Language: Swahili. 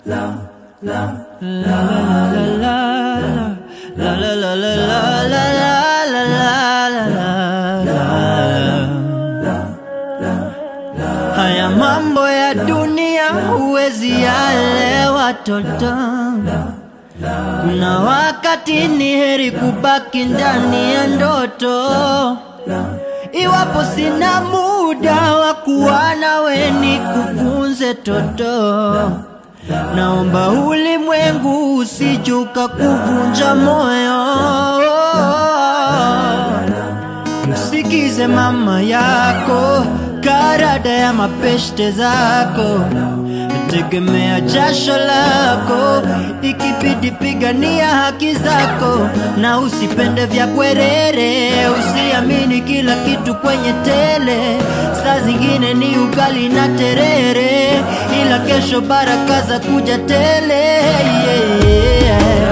Haya mambo ya dunia huwezi yaelewa toto. Kuna wakati ni heri kubaki ndani ya ndoto. Iwapo sina muda wa kuwa nawe nikufunze toto, naomba ulimwengu usijuka kuvunja moyo. Msikize mama yako, karada ya mapeshte zako, tegemea jasho lako, ikibidi pigania haki zako, na usipende vya bwerere, usiamini kila kitu kwenye tele, saa zingine ni ugali na terere, ila kesho baraka za kuja tele yeah, yeah.